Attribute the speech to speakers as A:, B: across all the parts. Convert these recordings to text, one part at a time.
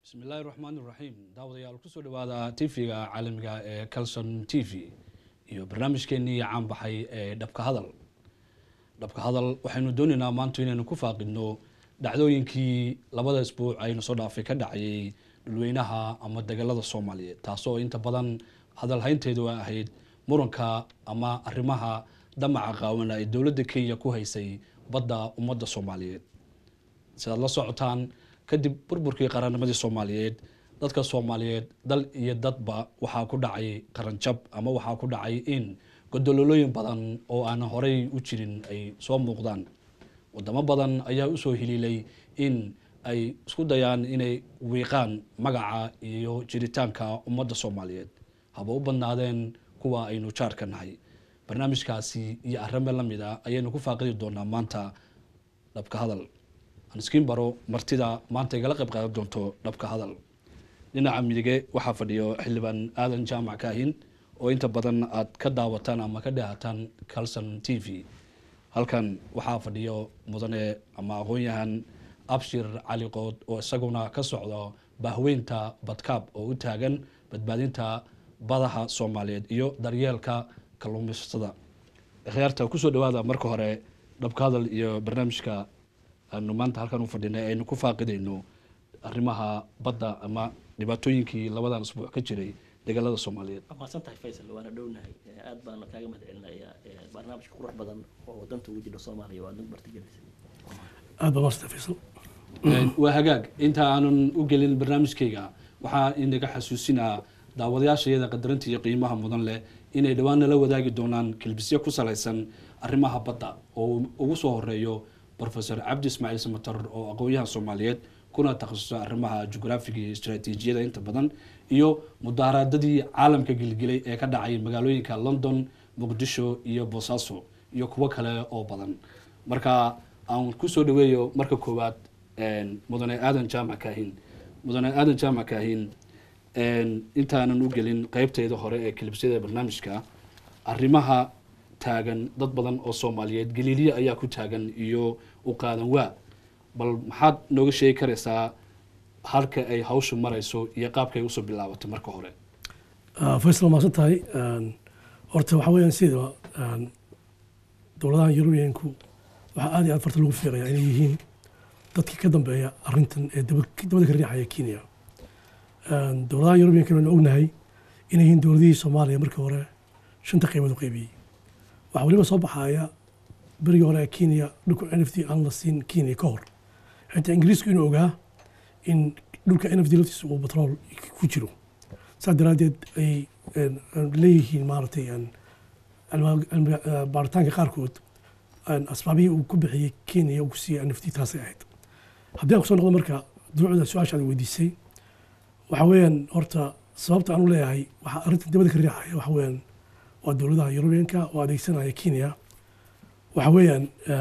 A: bismi illaahi raxmaan iraxiim daawadayaal kusoo dhawaada tv-ga caalamiga ee calson t v iyo barnaamijkeenii caan baxay ee dhabka hadal dhabka hadal waxaynu doonaynaa maanta inaynu ku faaqidno dhacdooyinkii labada isbuuc aynu soo dhaafay ka dhacayay dhulweynaha ama degalada soomaaliyeed taasoo inta badan hadal haynteedu ay ahayd muranka ama arrimaha damaca qaawana ee dowladda kenya ku haysay badda ummadda soomaaliyeed sidaad la socotaan kadib burburkii qarannimadii soomaaliyeed dadka soomaaliyeed dal iyo dadba waxaa ku dhacay qaranjab ama waxaa ku dhacay in godololooyin badan oo aan horey u jirin ay soo muuqdaan wadamo badan ayaa usoo hiliilay in ay isku dayaan inay wiiqaan magaca iyo jiritaanka ummadda soomaaliyeed haba u badnaadeen kuwa aynu jaarka nahay barnaamijkaasi iyo arrime la mid a ayaynu ku faaqidi doonaa maanta dhabka hadal anskiin baro martida maanta igala qayb qaadan doonto dhabka hadal dhinaca midige waxaa fadhiyo xildhibaan aadan jaamac kaahin oo inta badan aad ka daawataan ama ka dhehataan calson t v halkan waxaa fadhiyo mudane ama aqoon-yahan abshir cali qood oo isaguna ka socdo bahweynta badkaab oo u taagan badbaadinta badaha soomaaliyeed iyo daryeelka kalluumaysatada khiyaarta kusoo dhawaada marka hore dhabka hadal iyo barnaamijka aanu maanta halkan u fadhinay aynu ku faaqidayno arrimaha badda ama dhibaatooyinkii labadan isbuuc ka jiray degalada soomaaliyeed
B: waa mahadsan tahay faysal waana dhownahay aad baana kaaga mahad celinayaa barnaamijka qurux badan oo wadanta ugu jira soomaaliya waa nagu martigelisay
C: aad baa maasanta faysal
A: waa hagaag inta aanan u gelin barnaamijkayga waxaa inaga xasuusinaa daawadayaasha iyada qadarinta iyo qiimaha mudan leh inay dhowaan nala wadaagi doonaan kilbisyo ku salaysan arrimaha badda oo ugu soo horeeyo rofesor cabdi ismaaciil samatar oo aqoon-yahan soomaaliyeed kuna takhasusa arrimaha jugraafiga iyo istraatiijiyada inta badan iyo mudaaraadadii caalamka gilgilay ee ka dhacay magaalooyinka london muqdisho iyo boosaaso iyo kuwo kale oo badan marka aan kusoo dhaweeyo marka koowaad mudane aadan jaamac kaahin mudane aadan jaamac kaahin intaanan u gelin qeybteeda hore ee kilibsyada barnaamijka arrimaha taagan dad badan oo soomaaliyeed galiiliya ayaa ku taagan iyo u qaadan waa bal maxaad nooga sheegi karaysaa halka ay hawshu marayso iyo qaabkay usoo bilaabatay marka hore
C: faysal waa mahadsan tahay horta waxaa weeyaan sida dowladaha yurubiyanku waxaa aad iyo aad farta lagu fiiqayaa inay yihiin dadkii ka dambeeya arrintan ee dabada ka riixaya kenya dowladaha yurubiyanka waynu ognahay inay yihiin dowladihii soomaaliya markii hore shanta qaybood u qaybiyey waxaa weliba soo baxaya berigii hore ee kenya dhulka n f d aan la siin kenya ka hor xitaa ingiriisku inuu ogaa in dhulka n f d laftiisa uu batrool ku jiro saas daraaddeed ay leeyihiin maaragtay baaritaanka qaarkood asbaabihii uu ku bixiyey kenya uu ku siiyey n f d taasay ahayd haddii aan kusoo noqdo marka duucda su-aashaada weydiisay waxa weeyaan horta sababta aan u leeyahay waxaa arrintan dabada ka riixaya waxa weeyaan waa dowladaha yurubiyanka oo adeegsanaya kenya waxa weeyaan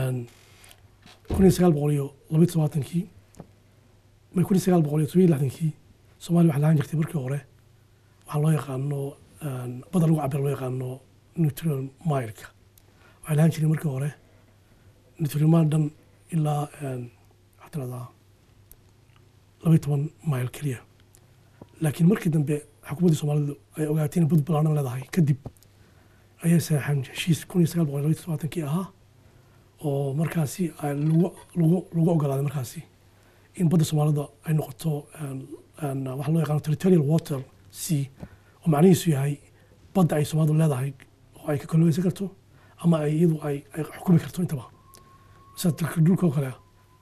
C: kun iyo sagaal boqol iyo labaiy todobaatankii kun iyo sagaal boqol iyo todobiyo lixdankii soomaaliya waxay lahaan jirtay markii hore waxaa loo yaqaano badda lagu cabira loo yaqaano nutrial mileka waxay lahaan jireen markii hore nutrial mile dhan ilaa waxaa tiradaa labaiy toban mile keliya laakiin markii dambe xukuumaddii soomaalidu ay ogaatay inay bud balaanan leedahay kadib ayay saxeen heshiis kun iyo sagaal boqol labaiy todobaatankii ahaa oo markaasi lagu lagu lagu ogolaaday markaasi in badda soomaalida ay noqoto waxaa loo yaqaano territorial water sea oo macnihiisu yahay badda ay soomaalidu leedahay oo ay ka kalluumaysan karto ama ay iyadu ay ay xukumi karto intaba sida dalka dhulka oo kale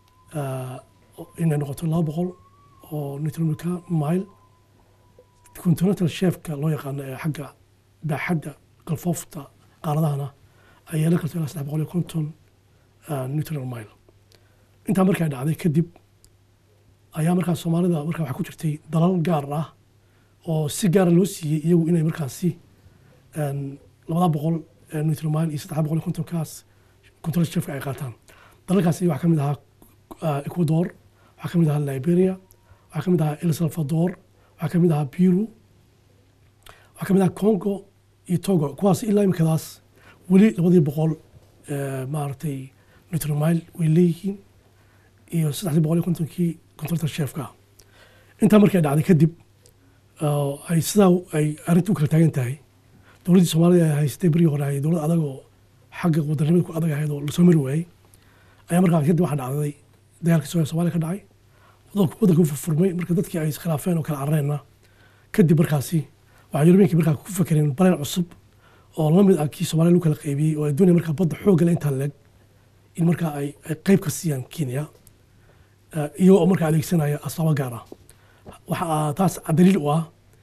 C: inay noqoto laba boqol oo nitromika mile continental chefka loo yaqaano ee xagga baaxadda galfoofta qaaradahana ay yeelan karto ilaa saddex boqol iyo konton neutral mile intaa markaa dhacday kadib ayaa markaas soomaalida markaa waxaa ku jirtay dalal gaar ah oo si gaara loo siiyey iyagu inay markaasi labada boqol neutral mile iyo saddex boqol iyo kontonkaas control chefka ay qaataan dalalkaasi waxaa ka mid ahaa ecuador waxaa ka mid ahaa liberia waxaa ka mid ahaa el salvador waxaa ka mid ahaa peru waxaa ka mid ahaa congo iyo togo kuwaas ilaa imikadaas weli labadii boqol maaragtay neutral mile way leeyihiin iyo saddexdii boqol iyo kontonkii controlta chefka intaa markay dhacday kadib oo ay sidaa ay arrintu u kala taagan tahay dowladdii soomaalida ay haystay berigii hore ay dowlad adag oo xagga wadannimada ku adag ahayd oo lasoo mari waayey ayaa markaa kadib waxaa dhacday dagaalkii soo soomaaliya ka dhacay waddanku waddanku furfurmay marka dadkii ay iskhilaafeen oo kala carareenna kadib markaasi waxaa yurubiyinkii markaa ku fakereen baleen cusub oo la mid ah kii soomaaliya lagu kala qaybiyey oo ay doonaya markaa badda xoogga le intaa leeg in markaa ay ay qayb ka siiyaan kenya eh, iyagoo oo markaa adeegsanaya asbaabo gaar ah waxaa taas daliil u ah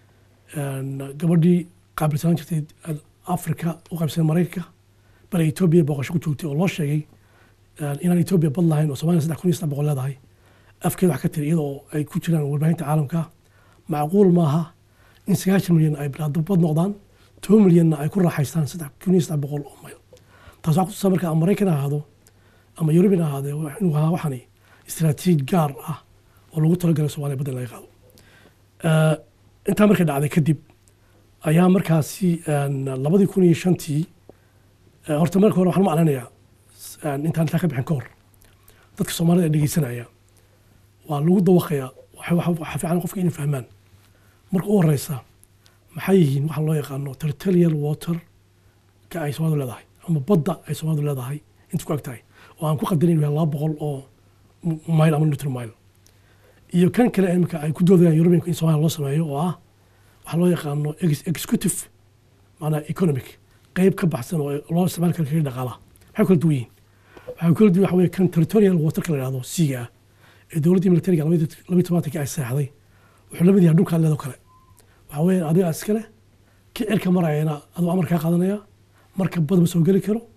C: een, gabadhii qaabilsanaan jirtay afrika u qaybsanay maraykanka bale etoobiya booqasho ku joogtay oo loo sheegay een, inaan etoobiya bad lahayn oo soomaaliya saddex kun iyo saddex boqol leedahay afkeeda wax ka tiri iyadoo ay ku jiraan warbaahinta caalamka macquul maaha in sagaashan milyan ay bilaado bad noqdaan toban milyanna ay ku raaxaystaan saddex kun iyo saddex boqol oo mayl taas waxaa kutusaa marka ama maraykan ha ahaado ama yurubin ha ahaadee waa inuu ahaa waxani istiraatiiji gaar ah oo lagu talagalay soomaaliya badda in laga qaado Eh, intaa markay dhacday kadib ayaa markaasi een, labadii kun iyo shantii eh, horta marka hore waxaan u maclanayaa een, intaan intaa ka bixin ka hor dadka soomaalida ee dhegeysanaya waa lagu dawaqayaa waxa- waxa waxa fiican qofka inay fahmaan marka u horeysa maxay yihiin waxa loo yaqaano territorial water ka ay soomaalidu leedahay ama badda ay soomaalidu leedahay inta ku ag tahay oo aan ku qadarin inuu yahay laba boqol oo mile ama newton mile iyo kan kale imika ay ku doodayaan yurubiyanku in soomaaliya loo sameeyo oo ah waxaa loo yaqaano ex- executive maanaa economic qeyb ka baxsan oo loo isticmaali karo kaga dhaqaalaha maxay kala duwan yihiin waxay kala duwan waxa weye kan territorial waterka la yihahdo siiga ah ee dowladdii militariga labaiy tobantankii ay seexday wuxuu la mid yahay dhulka leedoo kale waxaa weeye adiga iskale ki cirka marayana aduu amar kaa qaadanaya marka bad ma soo geli karo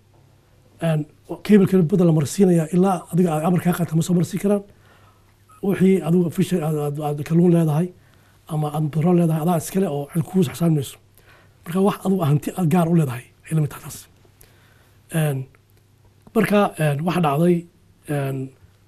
C: kebilkana badda la marsiinaya ilaa adiga aad amar kaa qaata ma soo marsiin karaan wixii adigu fisher aad- aad kalluun leedahay ama aad batrool leedahay adaa iskale oo cid kugu saxsaaminayso marka wax adigu hanti aad gaar u leedahay ay la mid tahay taas Een, marka een, waxa dhacday een,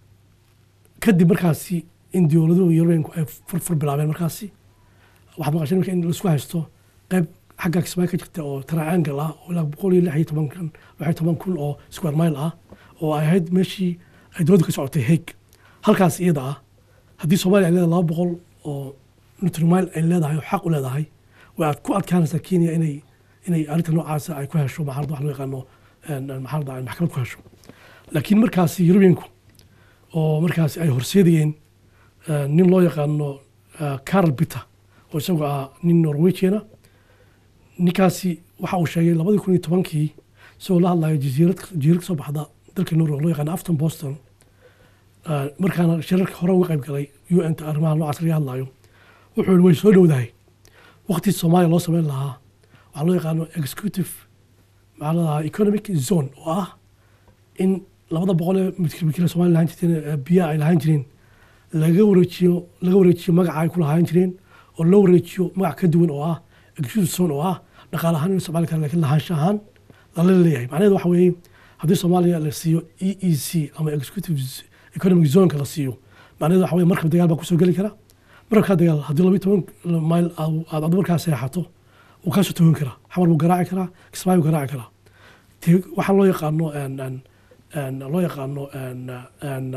C: kadib markaasi in dowladuhu yurubiyanku ay furfur bilaabeen markaasi waxaad maqasheen marka in laisku haysto qayb xagga kismaayo ka jirta oo triangle ah oo ilaa boqol iyo lix iyo toban kun lix iyo toban kun oo square mile ah oo ay ahayd meeshii ay dowladdu ka socotay hague halkaas iyada ah haddii soomaaliya ay leedahay laba boqol oo newton mile ay leedahay oo xaq u leedahay way aad ku adkaanaysaa kenya inay inay arrinta noocaasa ay ku hesho maxalada wax loo yaqaano een, maxalada ay maxkamad ku hesho laakiin markaasi yurubiyanku oo markaasi ay horseedayeen eh, nin loo yaqaano eh, carl bitter oo isagu ah nin norwegiana ninkaasi waxa uu sheegay labadii kun iyo tobankii isagoo la hadlayo jasiirad jasiirad kasoo baxda dalka norway oo loo yaqaano afton boston eh, markaana shirarka hore uga qayb galay u n ta arrimaha noocaas laga hadlayo wuxuu yihi way soo dhowdahay waqtii soomaaliya loo sameyn lahaa waxaa loo yaqaano executive maxaa la dhahaa economic zone oo ah in labada boqol ee mitkile somalia lahaan jirteen ee biyaha ay lahaan jireen laga wareejiyo laga wareejiyo magaca ay ku lahaan jireen oo loo wareejiyo magac ka duwan oo ah executive zone oo ah dhaqaale ahaan in isticmaali kara laakiin lahaansha ahaan lala leeyahay macnaheedu waxa weeye haddii soomaaliya la siiyo e e c ama executive economic zoneka la siiyo macnaheedu waxa weye markab dagaal baa kusoo geli kara markabkaa dagaal haddii labiyo toban mayl aad aad adu markaa seexato wuu kaasoo togan karaa xamar buu garaaci karaa kismaayo buu garaaci karaa Te- waxaa loo yaqaano een, een, een, loo yaqaano een, een,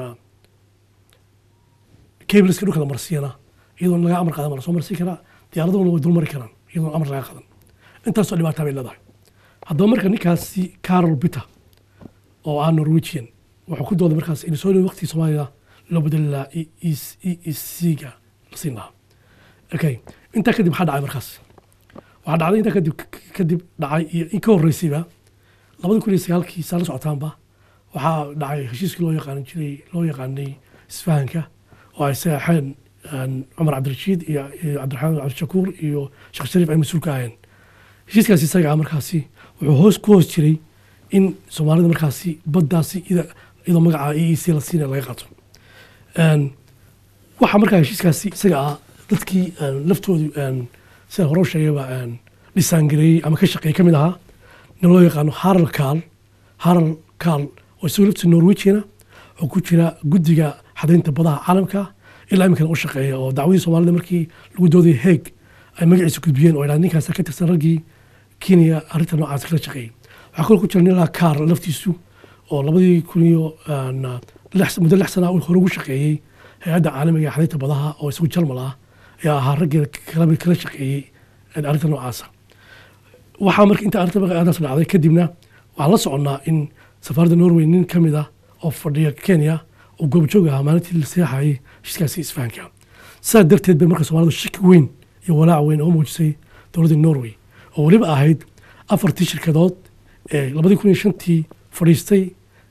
C: cableska dhulka la marsiyana iyadoon laga amar qaadan baa lasoo marsiin karaa diyaaraduna way dulmari karaan iyadoon amar laga qadan intaasoo dhibaataa bay leedahay haddaba marka ninkaasi carol bitter oo ah norwegian wuxuu ku dooday markaas in soo dhow waqtigii soomaaliya loo bedeli lahaa e e c-ga la siin lahaa okay intaa kadib maxaa dhacay markaas waxaa dhacday intaa kadib kadib dhacay iyo in ka horreysayba labada kun iyo sagaalkii saa la socotaanba waxaa dhacay heshiiskii loo yaqaan jiray loo yaqaanay isfahanka oo ay saxeen cumar cabdirashiid iyo iyo cabdiraxmaan cabdishakuur iyo sheekh shariif ay mas-uul ka ahayeen heshiiskaasi isaga ah markaasi wuxuu hoos ku hoos jiray in soomaalida markaasi baddaasi ida- iyadoo magaca e e c la siinaya laga qaato Een, waxaa markaa heshiiskaasi isaga ah dadkii een, laftoodu een, sida hore u sheegayba een, dhisaangareeyey ama ka shaqeeyey ka mid ahaa nin loo yaqaano haral kaal haral kaal oo isagoo laftiisa norwegiana oo ku jira guddiga xadaynta badaha caalamka ilaa iminkana u shaqeeya oo dacwadii soomaalida markii lagu doodayay heeg ay magaciisa gudbiyeen oo idhahdeen ninkaas ka tirsan raggii kenya arrinta noocaas kala shaqeeyey waxaa kaloo ku jira nin lahaa kaar laftiisu oo labadii kun iyo een, lix- muddo lix sana uu hore ugu shaqeeyey hay-adda caalamiga ee xadaynta badaha oo isagu jalmal ah ayaa ahaa raggii kala kala shaqeeyey arrinta noocaasa waxaa marka inta arrinta arrintaas dhacday kadibna waxaan la soconnaa in safaaradda norway nin ka mid ah oo fadhiya kenya oo goobjoog ahaa maalintii la seexayay heshiiskaasi isfahanka sidaa darteed bay marka soomaalidu shaki weyn iyo walaac weyn oo muujisay dowladda norway oo weliba ahayd afartii shirkadood ee labadii kun iyo shantii fadhiistay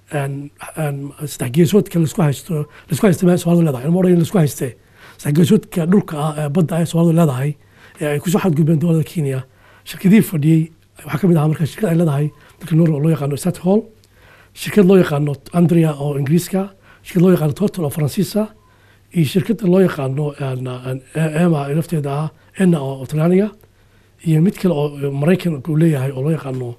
C: saddex geesoodka laisku haysto laisku haysta soomaalidu leedahay ilmo odhan laisku haystee saddex geesoodka dhulka ah ee badda ah ee soomaalidu leedahay ee ay kusoo xadgudbeen dowladda kenya shirkadihii fadhiyey waxaa ka mid ahaa marka shirkad ay leedahay dalka norway oo loo yaqaano sat hall shirkad loo yaqaano andrea oo ingiriiska shirkad loo yaqaano total oo faransiisa iyo shirkadda loo yaqaano ema lafteeda ah ena oo talyaaniga iyo mid kale oo maraykan uu leeyahay oo loo yaqaano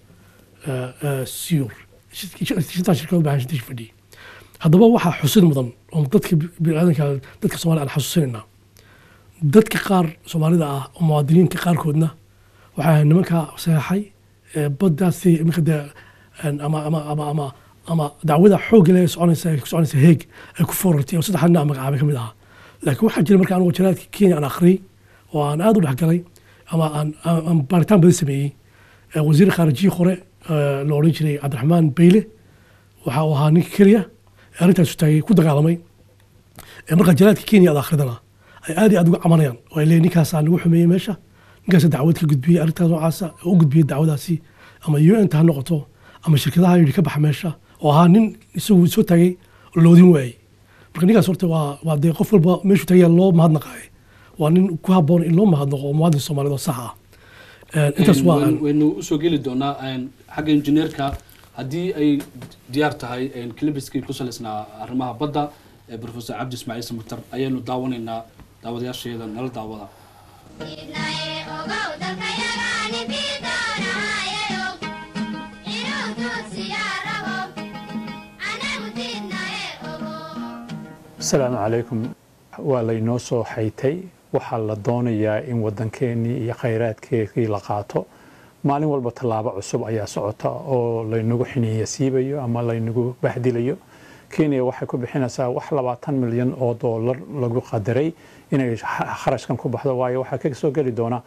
C: siur shantaa shirkadood baa shantii fadhiyey haddaba waxaa xusid mudan oo dadka biniaadanka dadka soomaliya aan xasuusinaynaa dadka qaar soomaalida ah oo muwaadiniinta qaarkoodna waxaa nimanka saxeexay baddaasi iminka dee ama ama ama ama ama dacwada xoogga leh soconaysa ku soconaysa heeg ay ku foorartay oo saddex nin magacaabay ka mid ahaa laakiin waxaa jira marka anigu jaraadka kenya aan akhriyey oo aan aada u dhexgalay ama aan aan baaritaan badan sameeyey wasiir khaarijiyi hore la odhan jiray cabdiraxmaan beyle waxa uu ahaa ninka keliya ee arrintaasu taagay ku dagaalamay marka jaraadka kenya aad akhridana ay aad iyo aad uga camanayaan oo ay leeyihin ninkaasaa nagu xumeeyey meesha ninkaasa dacwad ka gudbiyey arrintaas noocaasa oo u gudbiyey dacwadaasi ama u n ta ha noqoto ama shirkadaha yidhi ka baxa meesha oo ahaa nin isagu soo taagay oo loodin waayey marka ninkaas horta waa waa dee qof walba meeshuu tagaya loo mahadnaqaaye waa nin ku habboon in loo mahadnaqo oo muwaadin soomaaliyed oo sax ah intaas waa
A: waynu usoo geli doonaa xagga injineerka haddii ay diyaar tahay clibiskii ku salaysnaa arrimaha badda ee professor cabdi ismaaciil samatar ayaynu daawanaynaa daawadayaasheeda nala daawada
D: asalaamu calaykum waa laynoo soo xaytay waxaa la doonayaa in waddankeenii iyo khayraadkeedii la qaato maalin walba tallaabo cusub ayaa socota oo laynagu xiniya siibayo ama laynagu bahdilayo kenya waxay ku bixinaysaa wax labaatan milyan oo doolar lagu qadaray inay kharashkan ku baxdo waayo waxaa ka soo geli doona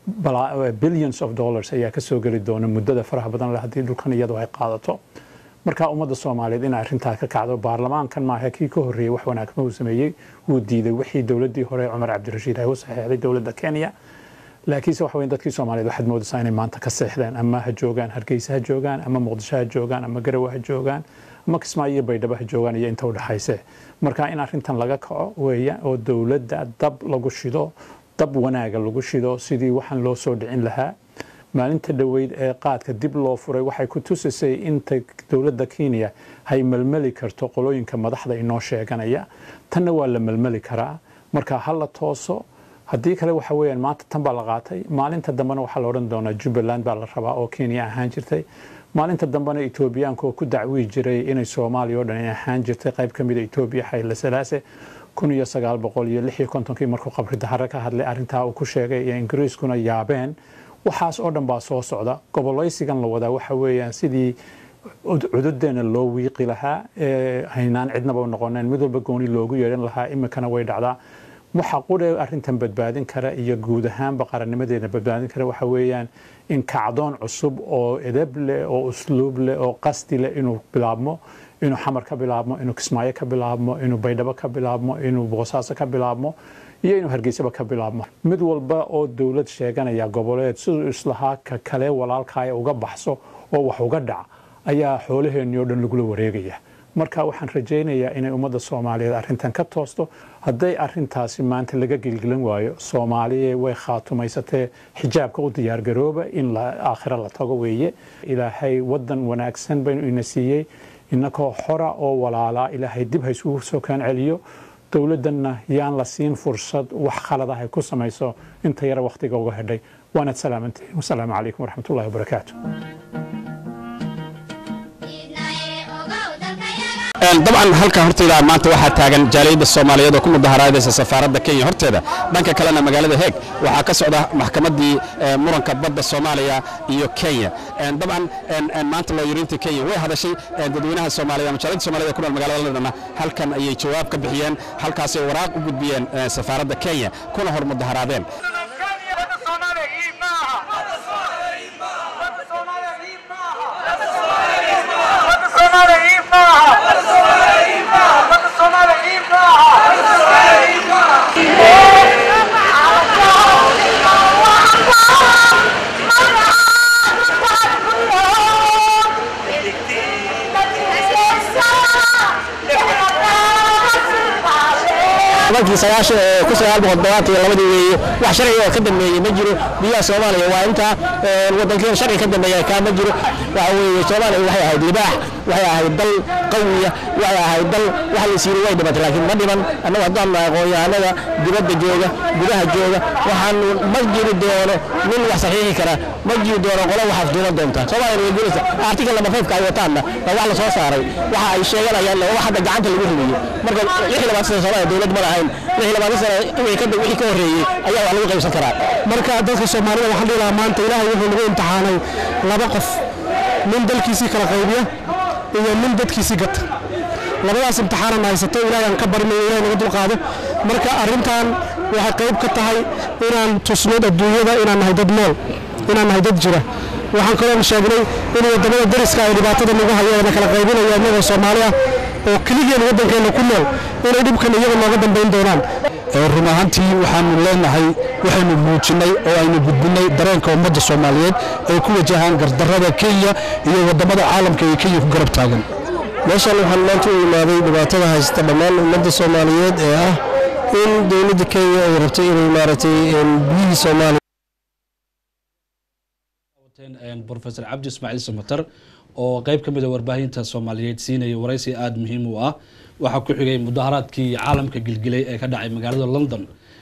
D: billions of dollars ayaa ka soo geli doona muddada faraha badan leh haddii dhulkan iyadu ay qaadato marka ummadda soomaaliyeed inay arrintaa ka kacdo baarlamaankan maaha kii ka horreeyey wax wanaagma uu sameeyey wuu diiday wixii dowladdii hore cumar cabdirashiid ay u saxeexday dowladda kenya laakiinse waxa weyn dadkii soomaaliyeed waxaad moodaysaa inay maanta ka seexdeen ama ha joogaan hargeysa ha joogaan ama muqdisho ha joogaan ama garowe ha joogaan ama kismaayo iyo baydhabo ha joogaan iyo inta u dhexayse marka in arrintan laga kaco weeya oo dowladda dab lagu shido dab wanaaga lagu shido sidii waxaan loo soo dhicin lahaa maalinta dhoweyd ee qaadka dib loo furay waxay ku tusisay inta dowladda kenya hay melmeli karto qolooyinka madaxda inoo sheeganaya tanna waa la melmeli karaa marka ha la tooso haddii kale waxa weeyaan maanta tan baa la qaatay maalinta dambena waxaa la odhan doonaa jubbaland baa la rabaa oo kenya ahaan jirtay maalinta dambena etoobiyaanka oo ku dacwii jiray inay soomaaliya oo dhan ay ahaan jirtay qayb ka mida etoobiya xayla salaase kun iyo sagaal boqol iyo lix iyo kontonkii markuu qabri dahare ka hadlay arrintaa uu ku sheegay iyo ingiriiskuna yaabeen waxaas oo dhan baa soo socda gobolaysigan la wadaa waxa weeyaan sidii cududeena loo wiiqi lahaa haynaan cidnaba u noqoneen mid walba gooni loogu yeedhan lahaa iminkana way dhacdaa waxa qudhe arrintan badbaadin kara iyo guud ahaanba qarannimadeena badbaadin kara waxa weeyaan in kacdoon cusub oo edeb leh oo usluub leh oo qasdi leh inuu bilaabmo inuu xamar ka bilaabmo inuu kismaayo ka bilaabmo inuu baydhabo ka bilaabmo inuu boosaaso ka bilaabmo iyo inuu hargeysaba ka bilaabmo mid walba oo dowlad sheeganaya goboleed siduu islahaa ka kale walaalkaaya uga baxso oo wax uga dhac ayaa xoolaheenii oo dhan lagula wareegaya marka waxaan rajaynayaa inay ummadda soomaaliyeed arrintan ka toosto hadday arrintaasi maanta laga gilgilan waayo soomaaliya way khaatumaysatee xijaabka u diyaargarooba in aakhiro la tago weeye ilaahay waddan wanaagsan baynu ina siiyey innakoo xora oo walaalaa ilaahay dib ha isugu soo kaan celiyo dowladdanna yaan la siin fursad wax khaladaha ay ku samayso inta yara wakhtiga uga hedhay waanad salaamantihiin wasalaamu calaykum waraxmatullahi wabarakaatu
E: dabcan halkan hortayda maanta waxaa taagan jaaliyadda soomaaliyeed oo ku mudaharaadaysa safaaradda kenya horteeda dhanka kalena magaalada heeg waxaa ka socda maxkamaddii eh, muranka badda soomaaliya iyo kenya En, dabcan en, en, maanta looyiriinta kenya way hadashay en, dadweynaha soomaaliya ama jaaliyadda soomaaliyed ee ku nool magaalada londonna halkan ayay jawaab ka bixiyeen halkaasay waraaq u gudbiyeen eh, safaaradda kenya kuna hor mudaharaadeen
F: markii sagaashan ee ku sagaal boqol todobaatan iyo labadii weeye wax sharciga oo ka dambeeyey ma jiro biyaha soomaaliya waa intaa ee, wadankeena sharci ka dambeeya kaa ma jiro waxa weeye soomaaliya waxay ahayd libaax waxay ahayd dal qawiya waxay ahayd dal waxa la siiyey way dhimatay laakiin ma dhiman annagu haddaan nahay aqoon-yahanada dibadda jooga gudaha jooga waxaanu ma jiri doono nin wax saxiixi kara ma jiri doono qolo waxaas duuban doonta soomaaliya way gulaysa article lama faybka ay wataanna waa wax la soo saaray waxa ay sheeganayaan waa wax hadda gacanta lagu rimeeyey marka lix iyo labaatan sano soomaaliya dowlad ma lahayn lix iyo labaatan sano wixii ka wixii ka horreeyey ayaa wax lagu qaybsan karaa
C: marka dadka soomaalida waxaan dhihi lahaa maanta ilaahay wuxuu nagu imtixaanay laba qof nin dalkiisii kala qaybiya iyo nin dadkiisii gata labadaas imtixaanan haysato ilaahay aan ka barinayo ilaahay naga dulqaado marka arrintan waxay qayb ka tahay inaan tusno adduunyada inaan nahay dad nool inaan nahay dad jira waxaan kaloo sheegnay in wadamada dariska ay dhibaatada nagu hayeen kala qaybinayo innagoo soomaali ah oo keligeen waddankeena ku nool inay dhibkan iyaga nooga dambayn doonaan
G: run ahaantii waxaanu leenahay waxaynu muujinnay oo aynu gudbinnay dareenka ummadda soomaaliyeed ay ku wajahaan gardarrada kenya iyo waddamada caalamka ee kenya ku garab taagan
F: meeshan waxaan maanta u imaaday dhibaatada haysta dhammaan ummadda soomaaliyeed ee ah in dowladda kenya ay rabtay inay maaragtay biyihii soomaaliya
A: professor cabdi ismaaciil samater oo qayb ka mid a warbaahinta soomaaliyeed siinaya waraysi aada muhiim u ah waxaa ku xigay mudaharaadkii caalamka gilgilay ee ka dhacay magaalada london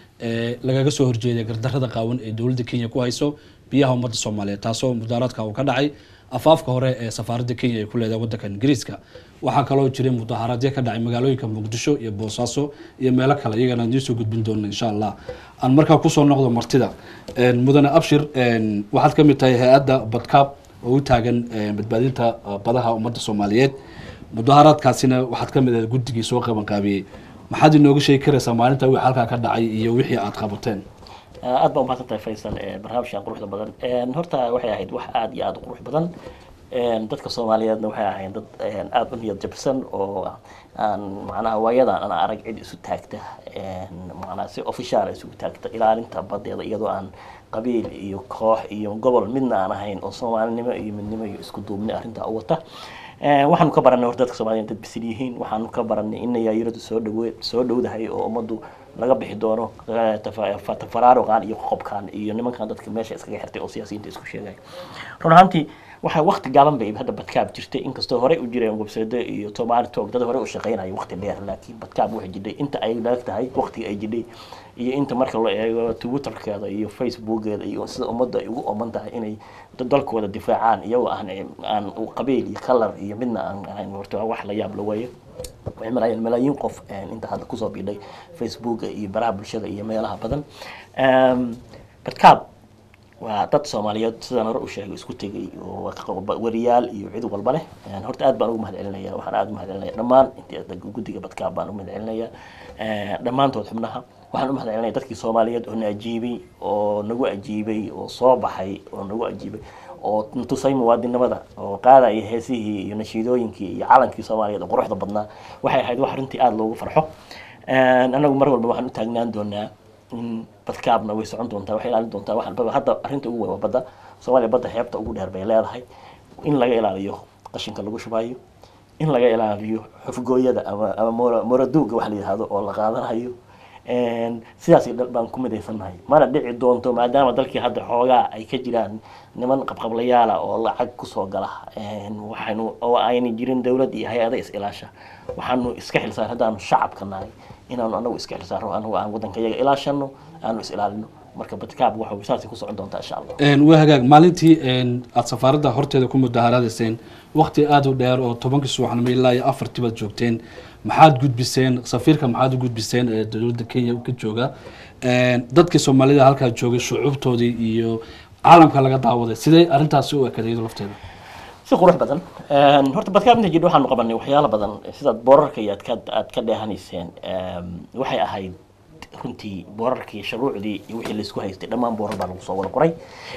A: ee lagaga soo horjeeday gardarrada qaawan ee dowladda kenya ku hayso biyaha ummadda soomaaliyeed taasoo mudaharaadka uu ka dhacay afaafka hore ee safaaradda kenya ay ku leedahay waddanka ingiriiska waxaa kaloo jiray mudaharaadyo ka dhacay magaalooyinka muqdisho iyo boosaaso iyo meelo kale iyagana aan idiin soo gudbin doona insha allah aan markaa kusoo noqdo martida Een, mudane abshir een, waxaad ka mid tahay hay-adda badkaab oo u taagan een, badbaadinta uh, badaha ummadda soomaaliyeed mudaharaadkaasina waxaad ka mid ahay guddigii soo qabanqaabiyey maxaad inooga sheegi karaysaa maalinta wixii halkaa ka dhacay iyo wixii aad qabateen
B: aad baa umahadsan tahay faysal ee barnaamijkan quruxda badan Een, horta waxay ahayd wax aad iyo aad u qurux badan Een, dadka soomaaliyeedna waxay ahayd dad een, aad u niyad jabsan oo aan macnaha waayadan aan arag cid isu taagta een, macnaha si official isugu taagta ilaalinta badeeda iyadoo aan qabiil iyo koox iyo gobol midna aan ahayn oo soomaalinimo iyo midnimo iyo isku duubni arrintaa u wata Een, waxaanu ka baranay horta dadka soomaaliyeed dad bisil yihiin waxaanu ka baranay in yaayiradu soo dhawe soo dhowdahay oo ummaddu laga bixi doono eh, tafa- fa- tafaraaruqan iyo qoqobkan iyo nimankan dadka meesha iskaga xirtay oo siyaasiyiinta isku sheegay run ahaantii waxaa waqti gaaban bay hadda badkaab jirtay inkastoo horey u jireen website iyo tomaali talk dad hore u shaqeynaya waqti dheer laakiin badkaab waxay jidhay inta ay laag tahay waqtiga ay jidhay iyo inta marka la eego twitterkeeda iyo facebookeeda iyo sida ummadda ay ugu oman tahay inay dad dalkooda difaacaan iyagoo aan aan u qabiil iyo kalar iyo midna aan ahayn horta waa wax la yaab la weeye waxay marayaan malaayiin qof een, inta hadda kusoo biidhay facebooka iyo baraha bulshada iyo meelaha badan Een, badkaab waa dad soomaaliyeed sidaan hore u sheegay isku tegay oo waa ka- wariyaal iyo cid walba leh Een, horta aad baan ugu mahad celinaya waxaan aad u mahad celinaya dhammaan intii guddiga badkaab baan u mahad celinaya Een, dhammaantood xubnaha waxaan u mahad celinaya dadkii soomaaliyeed oo na ajiibay oo nagu ajiibay oo soo baxay oo nagu ajiibay oo tusay muwaadinimada oo qaadaya heesihii iyo nashiidooyinkii iyo calankii soomaaliyeed oo quruxda badnaa waxay ahayd wax runtii aada loogu farxo Een, anagu mar walba waxaan u taagnaan doonaa in badkaabna way socon doontaa waxay ilaalin doontaa wax walbaba hadda arrinta ugu weyn waa badda soomaaliya badda xeebta ugu dheer bay leedahay in laga ilaaliyo qashinka lagu shubayo in laga ilaaliyo xufgooyada ama ama moora- mooraduuga wax la yidhaahdo oo la qaadanayo Een, sidaas dhan baan ku midaysannahay mana dhici doonto maadaama dalkii hadda xoogaa ay ka jiraan niman qabqablayaala oo lacag kusoo gala Een, waxaynu oo ayna jirin dowlad iyo hay-ada is ilaasha waxaanu iska xilsaan haddaanu shacabka nahay inaanu anagu iska xilsaarno anagu aan waddanka yaga ilaashano aanu is ilaalino marka badkaab waxa saasay ku socon doontaa insha allah
A: Een, waa hagaag maalintii een, aad safaaradda horteeda ku mudaharaadayseen waqti aada u dheer oo tobankii subaxnimo ilaa iyo afartii baad joogteen maxaad gudbiseen safiirka maxaad u gudbiseen ee dowladda kenya ka jooga Een, dadkii soomaalida halkaa joogay shucuubtoodii iyo caalamka laga daawaday sidee arrintaasi u ekaday iyadoo lafteeda
B: si qurux badan Een, horta badkaab inta jidha waxaanu qabanay waxyaalo badan sidaad boorarka iyo aad ka aad ka dheehanayseen Een, waxay ahayd runtii boorarkii shuruucdii iyo wixii laisku haystay dhammaan boorar baa lagu soo wada qoray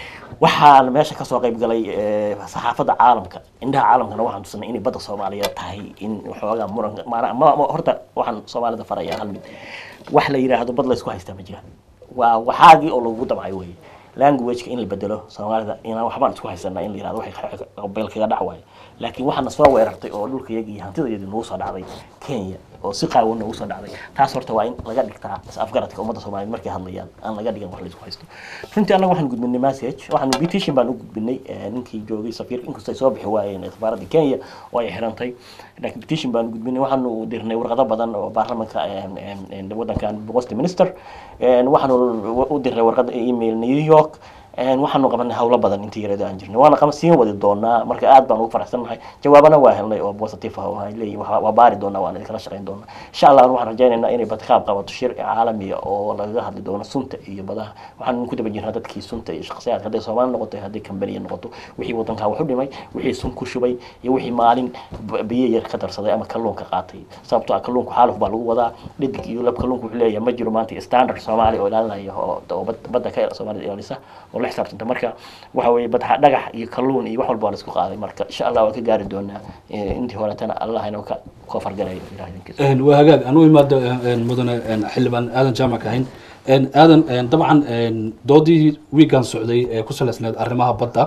B: waxaan meesha kasoo qayb galay eh, saxaafadda caalamka indhaha caalamkana waxaan tusanay inay badda soomaaliyeed tahay in waxoogaa muranka maana ma- ma- horta waxaan soomaalida farayaa hal mid wax la yidhaahdo bad laysku haystaa ma jiraan waa waxaagii oo lagu damcay weye languageka in la bedelo soomaalida inaan waxbaan isku haysanaa in la yihahdo waxay beel kaga dhac waayo laakiin waxaana soo weerartay oo dhulkayagi iyo hantidayadii nagu soo dhacday kenya oo si qaawan nagu soo dhacday taas horta waa in laga dhigtaa is afgaradka ummadda soomaaliyeed markay hadlayaan aan laga dhigan wax laysku haysto runtii annaga waxaan gudbinay message waxaan petition baan u gudbinay eh, ninkii joogay safiirka inkastoo ay soo bixi waayeen ee safaaradda kenya oo ay xirantay laakiin petition baan u gudbinay waxaanu dirnay warqado badan oo baarlamanka em, em, em, wadankan boqosta minister En, waxaanu u dirnay warqad email new york En, waxaanu qabanay hawlo badan intii yareedo aan jirnay waana qaba siin wadi doonaa marka aad baan ugu faraxsannahay jawaabana waa helnay oo positive ah oo ay leeyihin waa waa baari doonaa waan idinkala shaqayn doonaa insha allah waxaan rajaynaynaa inay badkaab qabato shir caalamiya oo lagaga hadli doono sunta iyo badaha waxaan ku daba jirnaa dadkii sunta iyo shaqsiyaadka hadday soomaali noqoto hadday kambaniya noqoto wixii wadankaa wax u dhimay wixii sun ku shubay iyo wixii maalin b- biyo yar ka darsaday ama kalluunka qaatay sababtoo ah kalluunku xaaluf baa lagu wadaa dhidig iyo lab kalluunku wuxuu leeyahay ma jiro maanta standard soomaali oo ilaalinaya oo oo bad- badda ka soomaalida ilaalisa oo la xisaabtanta marka waxa weeye bad dhagax iyo kalluun iyo wax walba waa la isku qaaday marka insha allah waan ka gaari doonaa Eh, intii horetana allah inoo ka koofar-garayo ilaah idinkiisa
A: Een, waa hagaag aan u imaado een, mudane een, xildhibaan aadan jaamac ahayn Een, aadan een, dabcan een, doodii wiigan socday ee ku salaysneed arrimaha badda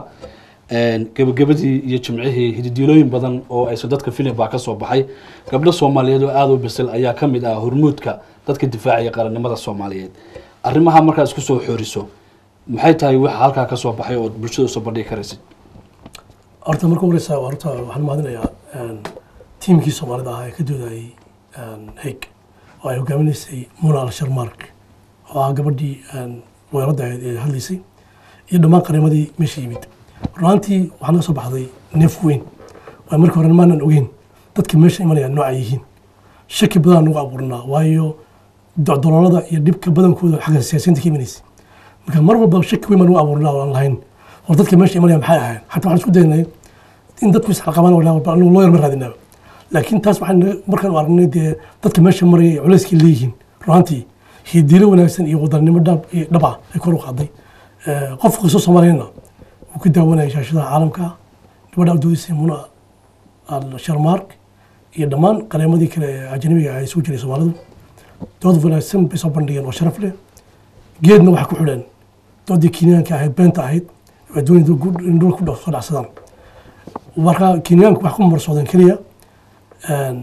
A: een, gebagabadii iyo jimcihii hididiilooyin badan oo aysan dadka filim baa ka soo baxay gabdho soomaaliyeed oo aada u bisil ayaa ka mid ah hormuudka dadka difaacaya qarannimada soomaaliyeed arrimaha markaa isku soo xooriso maxay tahay waxa halkaa ka soo baxay oo bulshada usoo bandhigi karaysid
C: horta marka horeysa horta waxaan mahadinayaa een, tiimkii soomaalida ahaa ee ka doodayay heg oo ay hogaaminaysay muna al sharmark oo ah gabadhii een, weerarada ahayd ee hadlaysay iyo dhammaan qarimadii meesha yimid runaantii waxaa naga soo baxday neef weyn waa markii hore maanan ogeyn dadka meesha imanaya nooca yihiin shaki badan nagu abuurnaa waayo docdoloolada iyo dhibka badankooda xagga siyaasiyiinta ka imanaysa marka mar walba shaki weyn baan nagu abuurnaa oo aan lahayn war dadka meesha imanaya maxay ahayn xataa waxaan isku daynay in dadku isxalqabaan oo walaa anigu loo yar ma raadinaaba laakiin taas waxaan markaan u aragnay dee dadka meesha maraya ee culayskii leeyihiin runaantii hidiilo wanaagsan iyo wadannimo dhab iyo dhab ah ay kor u qaaday Eh, qof kastoo soomaaliyana wuu ka daawanaya shaashadaha caalamka gabadha udoodisay muna al sharmark iyo dhammaan qareemadii kale ee ajnabiga ah ee soo jiray soomaalidu dood wanaagsan bay soo bandhigeen oo sharaf leh geedna waxay ku xidheen doodii kenyaanka ahayd beenta ahayd waa doonay in dhulka ku dha- soo dhacsadaan marka kenyaanku wax ku marsoodeen keliya een,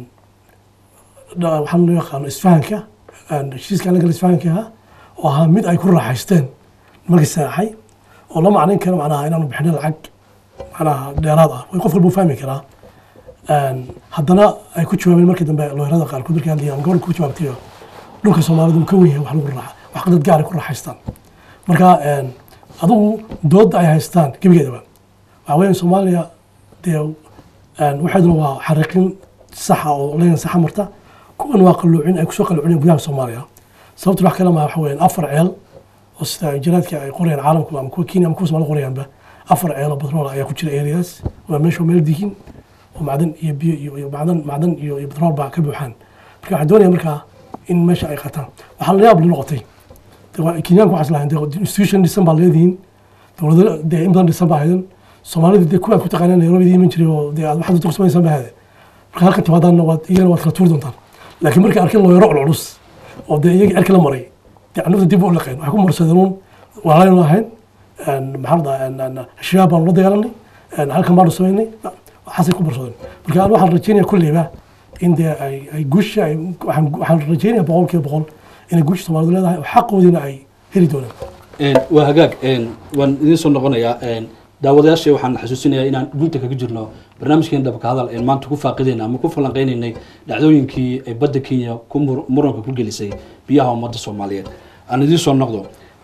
C: dha- waxaan loo yaqaano isfahanka een, heshiiska anaga isfahanka ahaa oo ahaa mid ay ku raaxaysteen markii saaxay oo la macnayn karo macnaha inaanu bixino lacag macnaha dheeraad ah way qof walba u fahmi karaa Een, haddana ay ku jawaabeen markii dambe looyarada qaarkood markay hadlayaan gabadha ku jawaabtay dhulka soomaalidu uu ka wen yahay wax lagu raaxa wax dad gaar ay ku raaxaystaan marka een, adigu dooda ay haystaan gebigeedaba waxaa weeyaan soomaaliya dee een, waxeeduna waa xariiqin saxa oo leen saxa marta kuwan waa qalluucin ay kusoo qalluucineen gudaha soomaaliya sababtu wax kale ma waxa weeyaan afar ceel oo sida injiraadka ay qorayaan caalamku ama kuwa kenya ama kuwa soomaali qorayaanba afar ceel oo batrool ayaa ku jira areas waa meesha meel dihin oo macdan iyo biyo iyo iyo macdan macdan iyo iyo batrool baa ka buuxaan marka waxaan doonaya markaa in meesha ay qataan waxaa la yaab la noqotay dee waa- kenyaanku waxaas lahayn dee institution dhisan baa leedihiin dowlado dee in badan dhisan baa haydan soomaalida dee kuwaan ku taqaanaan nairobi iman jiray oo dee aad waxaad tuqsamaysaan baa hade marka halka timaadaanna waad iyagana waad kala tuuri doontaan laakiin markay arkeen looyaro culculus oo dee iyagii erka la maray dee anugta dib u laqeen waxay ku marsadeen uun walaalaynu ahayn maxaa la dhahaa shabaab baanu la dagaalanay halkan baanu samaynay waxaasay ku marsadeen marka aan waxaan rajeynaya kulleyba in dee ay ay guusha ay waxaan waxaan rajeynaya boqol kiiba boqol inay guusha soomaalidu leedahay oo xaqoodiina ay heli doonaan
A: Een, waa hagaag een, waan idiin soo noqonayaa een, daawadayaasha waxaan xasuusinayaa inaan gunta kaga jirno barnaamijkeen dhabka hadal een maanta ku faaqidayna ama ku falanqeynaynay dhacdooyinkii ay badda kenya ku mur- muranka ku gelisay biyaha ummadda soomaaliyeed aan idiin soo noqdo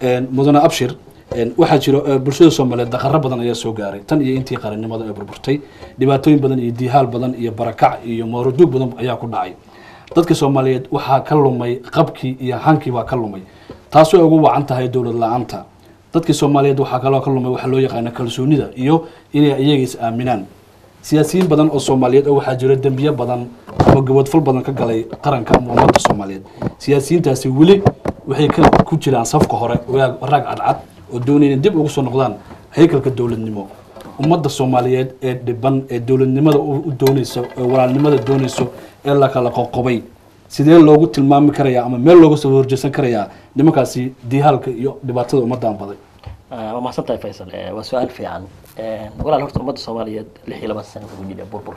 A: Een, mudane abshir een, waxaa jiro ee, bulshada soomaaliyeed daqaro badan ayaa soo gaaray tan iyo intii qarannimada ay burburtay dhibaatooyin badan iyo diihaal badan iyo barakac iyo mooraduug badan ayaa ku dhacay dadka soomaaliyeed waxaa ka lumay qabkii iyo hankii baa ka lumay taasoo ay ugu wacan tahay dowlad la-aanta dadkii soomaaliyeed waxaa kaloo ka lumay waxaa loo yaqaana kalsoonida iyo inay iyaga is aaminaan siyaasiyiin badan oo soomaaliyeed oo waxaa jira dembiye badan ama gabadfal badan ka galay qaranka ama ummadda soomaaliyeed siyaasiyiintaasi weli waxay ka ku jiraan safka hore waraag waraag cadcad oo doonaya in dib ugu soo noqdaan haykalka dowladnimo ummadda soomaaliyeed ee dhiban ee dowladnimada u u dooneyso ee walaalnimada dooneyso ee la kala qoqobay sidee loogu tilmaami karayaa ama meel looga soo horjeesan karayaa nimankaasi diihaalka iyo dhibaatada ummaddan baday
B: Ah, waa mahadsan tahay faysal Eh, waa su-aal fiican Eh, walaal horta ummadda soomaaliyeed lix iyo labaatan sana ku jira burbur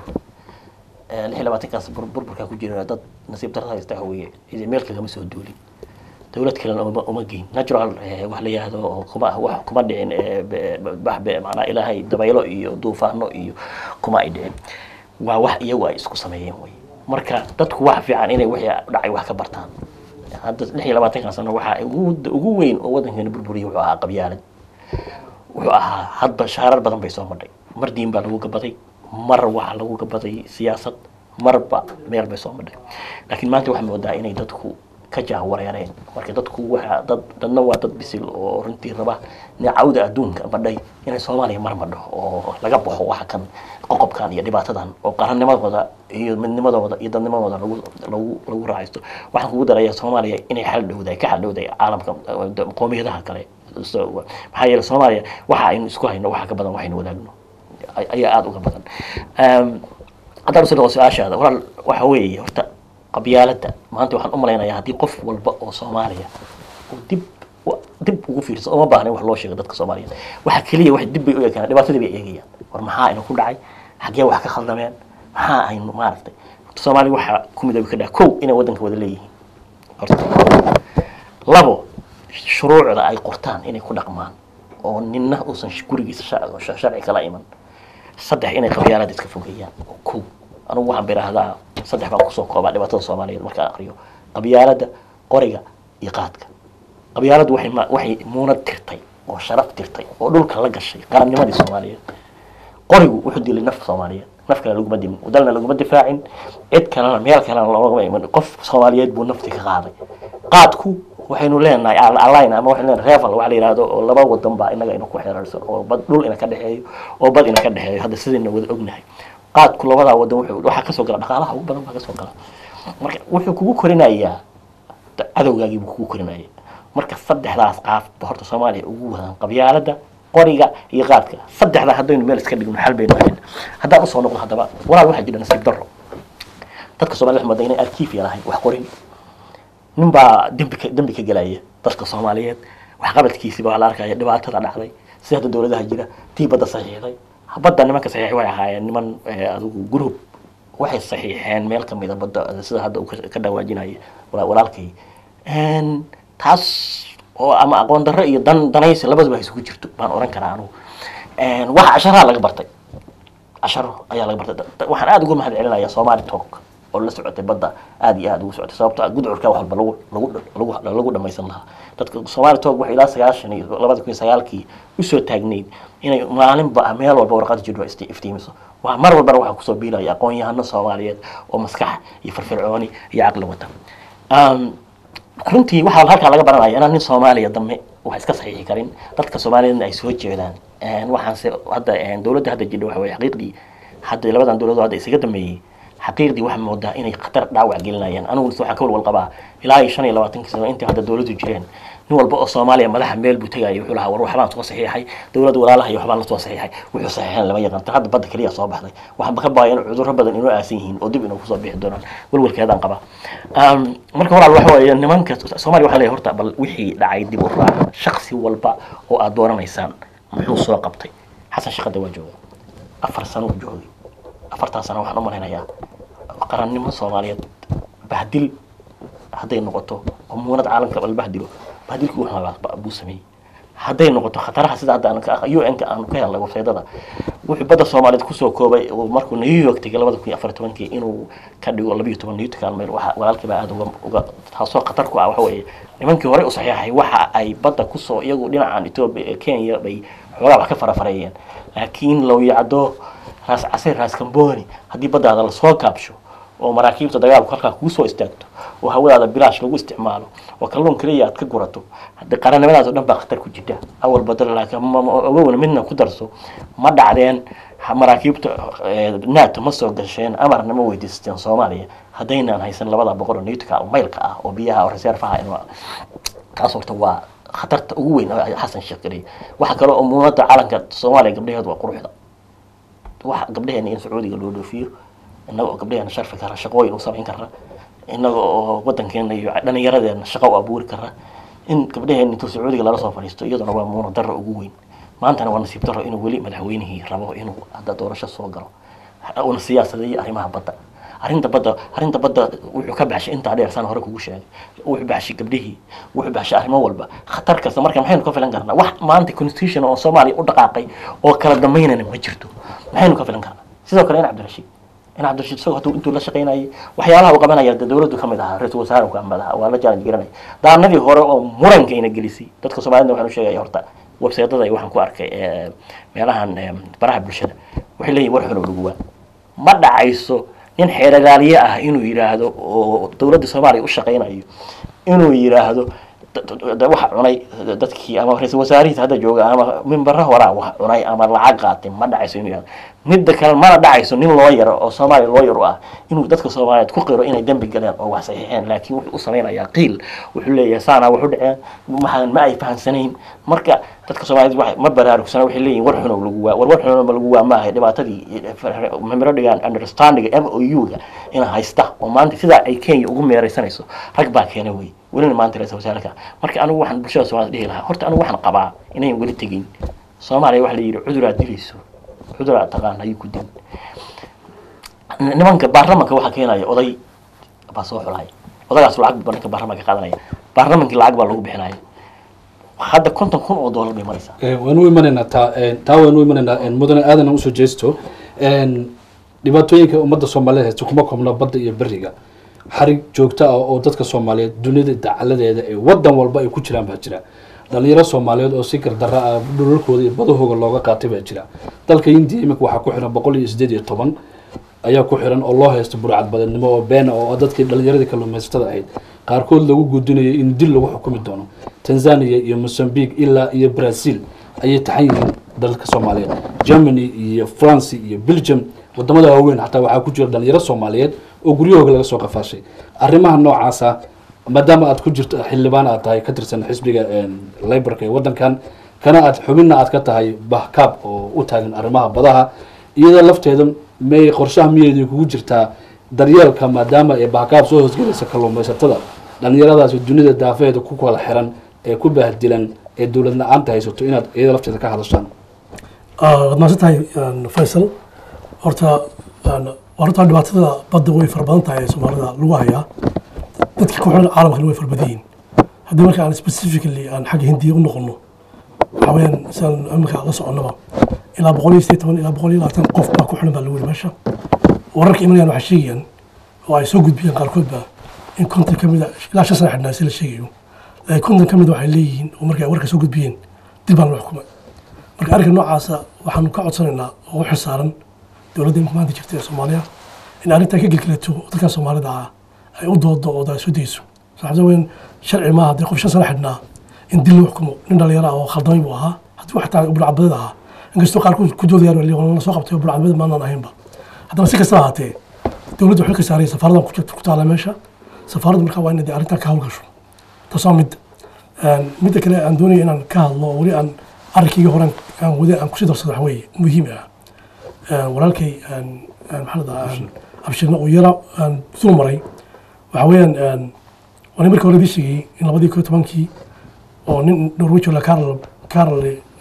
B: Eh, lix iyo labaatankaas bur- burburkaa ku jira dad nasiib darrada haysta hawiye idi meel kagama soo duulin dowlad kalena uma uma geyn natural eh, wax la yihahdo oo kuma wax kuma dhicin eh, be- be- bax be macnaa ilaahay dabaylo iyo duufaano iyo kuma ay dhicin waa wax iyagu ay isku sameeyeen wey marka dadku waxa fiican inay wixii dhacay wax ka bartaan hadda lix iyo labaatankan sano waxaa ugu ugu weyn oo waddankeena burburiyay wuxuu ahaa qabyaalad wuxuu ahaa hadba shaarar badan bay soo madhay mar diin baa lagu gabaday mar waxaa lagu gabaday siyaasad marba meel bay soo madhay laakiin maanta waxaa moodaa inay dadku ka jahwareereen marka dadku waxa dad dadna waa dad bisil oo runtii raba cawda adduunka madhay inay soomaaliya mar madho oo laga baxo waxa kan qoqobkan iyo dhibaatadan oo qarannimadooda iyo midnimadooda iyo dadnimadooda lagu lagu lagu raacaysto waxaan kugu daraya soomaaliya inay xal dhowdahay ka xal dhowdahay caalamka eh, qoomiyadaha kale So, maxaa yeelay soomaaliya waxa aynu isku hayno waxa ka badan waxaynu wadaagno ay- ayaa aada uga badan Em, haddaan usoo noqo su-aashaada walaal waxa weeye horta qabyaaladda maanta waxaan u malaynayaa haddii qof walba oo soomaaliya uu dib wa- dib ugu fiirsan uma baahna in wax loo sheego dadka soomaaliyeed waxa keliya wax dib bay u eegaan dhibaatadii bay eegayaan war maxaa aynu ku dhacay xaggee wax ka khaldameen maxaa aynu maaragtay soomaaliya waxaa ku midoobi ka dhaca kow inay waddanka wada leeyihiin horta labo shuruucda ay qortaan inay ku dhaqmaan oo ninna uusan sh- gurigiisa sha- sha- sharci kala iman saddex inay qabyaalada iska fogeeyaan oo kow anugu waxaan biraahdaa saddex baan kusoo koobaa dhibaatada soomaaliyeed markaan aqriyo qabyaalada qoriga iyo qaadka qabyaaladu waxay ma- waxay muunad tirtay oo sharaf tirtay oo dhulka la gashay qarannimadii soomaaliyeed qorigu wuxuu dilay naf soomaaliyeed naf kale laguma dimin dalna laguma difaacin cid kalena meel kalena loogama iman qof soomaaliyeed buu nafti ka qaaday qaadku waxaynu leenahay al- align ama waxaynu leenahay reval waxa la yihahdo oo laba wadan baa inaga ina ku xeerarsan oo bad dhul ina ka dhexeeyo oo bad ina ka dhexeeyo hadda sidayna wada ognahay qaadku labadaa wadan wuxuu waxaa kasoo gala dhaqaalaha ugu badan baa kasoo gala marka wuxuu kugu korinayaa da- cadowgaagii buu kugu korinaya marka saddexdaas qaaf ba horta soomaaliya ugu wadaan qabyaalada qoriga iyo qaadka saddexdaa haddaynu meel iska dhigno xal baynu ahayn haddaan usoo noqdo haddaba walaal waxaa jira nasiib darro dadka soomaliya waxay moodaa inay arkiif yalahayn wax qorin nin baa dembi ka dembi ka gelaya dadka soomaaliyeed waxqabadkiisiba waa la arkaya dhibaatada dhacday si hadda dowladaha jira tii badda saxiixday badda nimanka saxiixay way ahaayeen niman eh, adigu group waxay saxiixeen meel ka mida badda sida hadda uu ka- ka dhawaajinaya wala- walaalkay Een, taas oo ama aqoon darro iyo dan danaysi labaduba isugu jirto baan oran karaa anugu Een, waxa casharaa laga bartay casharo ayaa laga bartay Da- da- waxaan aada uga mahad celinayaa somali talk oo la socotay badda aada iyo aada ugu socotay sababto ah gudcurka wax walba lagu lagu lagu lagu dhamaysan lahaa dadka somali talk waxay ilaa sagaashan iyo labada kun iyo sagaalkii usoo taagneyd inay maalinba meel walba warqad jidho isti- iftiimiso waa mar walbana waxaa kusoo biilaya aqoon-yahano soomaaliyeed oo maskax iyo firfircooni iyo caqli wata Um, runtii waxaa halkaa laga baranaya inaan nin soomaaliya dambe wax iska saxiixi karin dadka soomaaliyeedna ay soo jeedaan Een, waxaanse hadda een, dowladda hadda jidha waxa weye xaqiiqdii hadda labadan dowladood hadda isaga dambeeyey xaqiiqdii waxaa moodaa inay khatar dhaawac gelinayaan anigu waxaan ka walwal qabaa ilaa iyo shan iyo labaatankii sano intii hadda dowladdu jireen nin walba oo soomaaliya madaxa meel buu tegaya wuxuu lahaa war waxbaan soo saxiixay dowladda walaalaha iyo waxbaan la soo saxiixay wuxuu saxiixeen lama yaqaan hadda badda keliya soo baxday waxaan ka baaya in cudurro badan inoo aasan yihiin oo dib inuu kusoo bixi doonaan walwalkeedaan qaba Um, marka walaal waxa weeye nimanka soomaaliya waxaa leeyahay horta bal wixii dhacay dib u raaca shaksi walba oo aad dooranaysaan muxuu soo qabtay xasan shaqada waa jooga afar sano uu joogay afartaa sano waxaan u malaynayaa qarannimo soomaaliyeed bahdil hadday noqoto oo muunad caalamka bal bahdilo bahdilkii wuxuu buu sameeyey hadday noqoto khataraha sida hadda aan ka un ka aan ka helnay websaydada wuxuu badda soomaaliyeed kusoo koobay uu markuu new york tegay labada kun iyo afar tobankii inuu ka dhigo labiyo toban newtkan mayl waxa walaalkii baa aada uga uga taasoo khatar ku ah waxa weeye nimankii hore u saxiixay waxa ay badda kusoo iyagu dhinacan etoobiya ee kenya bay xoogaa wax ka farafareeyeen laakiin lawyacdo raas casir raas kamboni haddii baddaada lasoo kaabsho oo maraakiibta dagaalku halkaa kugu soo istaagto oo hawadaada bilaash lagu isticmaalo oo kalluun keliya aad ka gurato haddii qarannimadaas oo dhan baa khatar ku jirta awal badal laakiin ma- ma- ogowna midna ku darso ma dhacdeen ha- maraakiibta eh, nato ma soo gasheen amarna ma weydiisteen soomaaliya haddaynaan haysan labada boqol oo newtka maylka ah oo biyaha oo reservaha in taas horta waa khatarta ugu weyn oo xasan sheekh geliya waxa kale oo muunada calanka soomaaliya gabdhaheedu waa quruxda waxa gabdhaheena in sacuudiga loo dhoofiyo innaga oo gabdhaheena sharfi kara shaqooyin u samayn kara innaga oo wadankeena iyo dhallinyaradeena shaqo u abuuri kara in gabdhaheena intuu sacuudiga lala soo fadhiisto iyaduna waa muuna darro ugu weyn maantana waa nasiib darro inuu weli madaxweynihii rabo inuu hadda doorasho soo galo una siyaasadeeyo arrimaha badda arrinta badda arrinta badda wuxuu ka baxshay intaa dheer saan hore kugu sheegay wuxuu baxshay gabdhihii wuxuu baxshay arrimo walba khatar kasta marka maxaynu ka filan karnaa wax maanta constitution oo soomaaliya u dhaqaaqay oo kala dambaynana ma jirto maxaynu ka filan karnaa sidoo kale in cabdirashiid in cabdirashiid isagoo hadduu intuu la shaqaynayay waxyaalaha uu qabanaya dee dowladdu ka mid ahaa ra-iisul wasaare ka mid ahaa waa la challenge garanaya daanadii hore oo murankayna gelisay dadka soomaalida waxaan u sheegaya horta websaydyada waxaan ku arkay ee, meelahan ee, baraha bulshada waxay leeyihin war xunow lagu waa ma dhacayso nin xeeragaaliye ah inuu yidhaahdo oo dowladda soomaaliya u shaqaynayo inuu yidhaahdo d- d- d- waxa cunay dadkii ama ra-iisul wasaarihiisa hadda jooga ama mimbara horaa wax cunay ama lacag qaatay ma dhacayso inuu yidhahdo midda kale mana dhacayso nin looyar oo soomaaliya looyar u ah inuu dadka soomaaliyeed ku qiro inay dembi galeen oo wax saxiixeen laakiin wuxuu u samaynayaa qiil wuxuu leeyahay saanaa wax u dhaceen maxaan ma ay fahansanayn marka dadka soomaaliyeed waxay- ma baraarugsana waxay leeyihin war xunow lagu waa war war xunow lagu waa maaha dhibaatadii memoradigan understanding m o u-ga ina haysta oo maanta sidaa ay kenya ugu meeraysanayso rag baa keena wey welina maanta ra-isul wasaarka marka anigu waxaan bulshada soomaaliyed dhihi lahaa horta anigu waxaan qabaa inayn weli tegin soomaaliya waxa la yidhi cuduraad dilayso cuduraad taqaan ayuu ku dilin nimanka baarlamanka waxaa keenaya oday baa soo xulaya odagaas lacag buu ninka baarlamanka qaadanaya baarlamankii lacag baa lagu bixinaya hadda konton kun oo doolar bay maraysaa
A: Eh, waan u imanaynaa taa eh, taa waan u imanaynaa eh, mudane aadan aan usoo jeesto En, dhibaatooyinka ummadda soomaaliyeed haysta kuma koobna badda iyo beriga xarig joogto ah oo dadka soomaaliyeed dunida dacaladeeda ee wadan walba ay ku jiraan baa jira dhalinyaro soomaaliyeed oo si gardarra ah dhulalkooda iyo badahooga looga qaatay baa jira dalka indiya iminka waxaa ku xiran boqol iyo sideed iyo toban ayaa ku xiran oo loo haysto burcad badannimo oo beena oo dadkii dhalinyaradii kalluumaysatada ahayd qaarkood lagu guudinayo in dil lagu xukumi doono tanzania iyo mozambique ilaa iyo brazil ayay taxan yihiin dalka soomaaliyeed germany iyo france iyo belgium wadamada waaweyn xataa waxaa ku jira dhalinyaro soomaaliyeed oo guryahooga laga soo qafaashay arrimaha noocaasa maadaama aad ku jirto xildhibaan aad tahay ka tirsan xisbiga librka ee wadankan kana aad xubinna aad ka tahay bahkaab oo u taagan arrimaha badaha iyada lafteeda may qorshaha miyeedii kugu jirtaa daryeelka maadaama ee bahkaab soo hoosgelaysa kalluumaysatada dhalinyaradaasi dunida daafeeda ku kala xiran ee ku baahdilan ee dowlad la-aanta haysato inaad iyada lafteeda ka hadashaan
C: waad mahadsan tahay faysal horta horta dhibaatada badda way fara badan tahay ee soomaalida lagu hayaa dadka ku xiran caalamkana way fara badan yihiin haddii marka aan specifically aan xagga hindiya u noqono waxaa weeyaan sidaan imika la soconnaba ilaa boqol iyo sideed toban ilaa boqol iyo labaatan qof baa ku xiran baa lagu yiri meesha wararka imanayaan waxay sheegayaan oo ay soo gudbiyeen qaarkoodba in konton ka mida ilaa shan sana xidhnaa si la sheegayo laakiin konton ka mida waxay leeyihiin oo markay warka soo gudbiyeen dil baan loo xukumay marka arrinka noocaasa waxaanu ka codsanaynaa oo u xilsaaran dowladda imika maanta jirta ee soomaaliya in arrintan ka gelgelato oo dadka soomaalida ah ay u doodo oo ay soo dayso saxabta weyn sharci maaha haddii qof shan sana xidhnaa in dil loo xukumo nin dhalinyaro ah oo khaldamay buu ahaa haddii wax taa burcadbadeed ahaa inkastoo qaarkood ku doodayaan wali la soo qabtay oo burcadbadeed maanaan ahaynba haddana si kastaba ahaatee dowladda waxay ka saarayay safaaradan ku jirta ku taala meesha safaaradda markaa waa inay dee arrintan ka hawlgasho taas waa mid midda kale aan doonaya inaan ka hadlo oo weli aan arrinkayga hore aan wada aan kusii darsado waxa weeye muhiim ah walaalkay maxaa la dhahaa abshirna uu yara aan dul maray waxa weeyaan waa nin markii hore idii sheegay in labadii koo tobankii oo nin norwejo la carol carol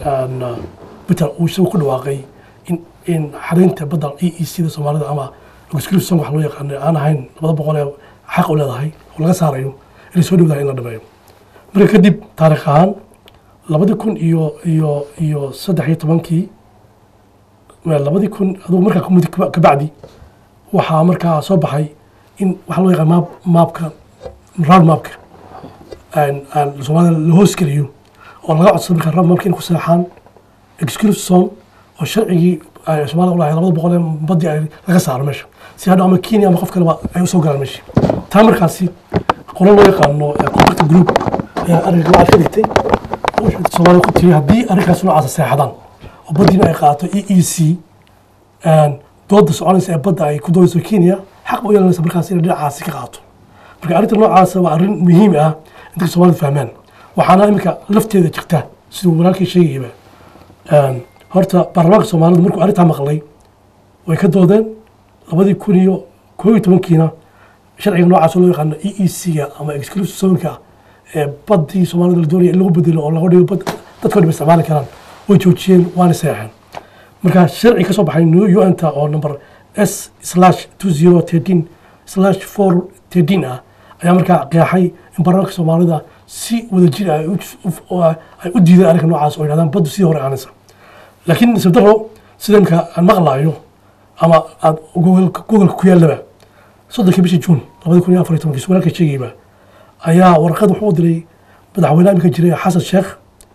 C: peter uu isagu ku dhawaaqay in in xadaynta badda e e c da soomaalida ama logoscription wax loo yaqaano aan ahayn labada boqol ee xaq u leedahay oo laga saarayo inay soo dhowdahay in la dhameeyo marka kadib taariikh ahaan labadii kun iyo iyo iyo saddex iyo tobankii labadii kun adugu markaa kumudi kabacdi waxaa markaa soo baxay in waxaa loo yaqaan maap maapka round maapka aan aan soomaalida la hoos geliyo oo laga codsado markaa round maapka inay ku seexaan exclusive zone oo sharcigii ay soomaalida u lahayd labada boqol ee badii ay laga saaro meesha si hadhow ama kenya ama qof kaleba ay usoo galaan meesha taa markaasi qolo loo yaqaano eh, contact group ayaa arrinka waxaad ka dhigtay soomaalida ku tiri haddii arrinkaas noocaasa seexdaan oo badiina ay qaato e e c dooda soconaysa ee badda ay ku doodayso kenya xaq u yeelanaysa markaas inay dhinacaasi ka qaato marka arrinta noocaasa waa arrin muhiim ah in dadka soomaalida fahmaan waxaana iminka lafteeda jirta siduu walaalkay sheegayaba Een, horta baarlamaanka soomaalida markuu arrintaa maqlay way ka doodeen labadii kun iyo koo iyo tobankiina sharciga noocaas oo loo yaqaano e e c-ga ama exclusive zonka ee baddii soomaalida la doonaya in lagu bedelo oo laga dhigo bad dadkoo dhib isticmaali karaan way joojiyeen waana seexeen marka sharci ka soo baxay new un-ta oo number s slash two zero thirteen slash four thirteen ah ayaa markaa qeexay in baarlamaanka soomaalida si wadajir ah ay u- u- ay u diideen arrinka noocaas oo yidhahdaan baddu sidii hore aanaysa laakiin nasiib daro sida imka aan maqlaayo ama aad googolka googolka ku yaallaba soddonkii bishii juun labadi kun iyo afar iyo tobankii walaalka sheegayba ayaa warqad wuxuu u diray madaxweynaha imika jiray xasan sheekh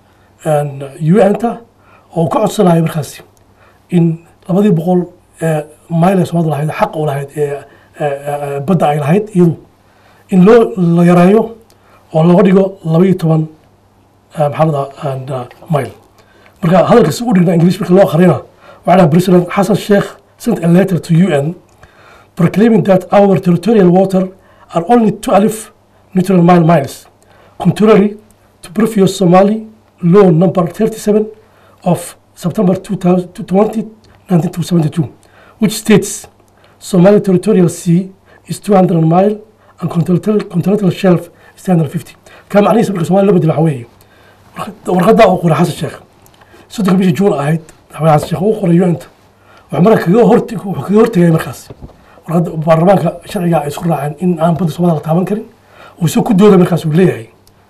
C: un-ta oo uu ka codsanayo markaasi in labadii boqol ee mayl ee soomaalida lahayd xaq u lahayd ee ee, ee, badda ay lahayd iyadu in loo la yareeyo oo looga dhigo laba iyo toban eh, maxaa la dhahaa mayl marka hadalkaasi u dhigna ingiliish marka loo akhriyana waxaa dhaha president xasan sheekh sent a letter to un proclaiming that our territorial water are only 12 neutral mile miles, contrary to previous Somali law number 37 of September 2020, 1972, which states Somali territorial sea is 200 mile and continental, continental shelf is 350. كان معنيه سبق Somali لو بدل حوالي ورقدا أو قرا حسن الشيخ صدق بيجي جون أهيد حوالي حسن الشيخ وقرا يونت وعمرها كجو هرتي كجو هرتي جاي مركز warqadda baarlamaanka sharciga ay isku raaceen in aan badda soomaalida la taaban karin uu isoo ku dooda markaas uu leeyahay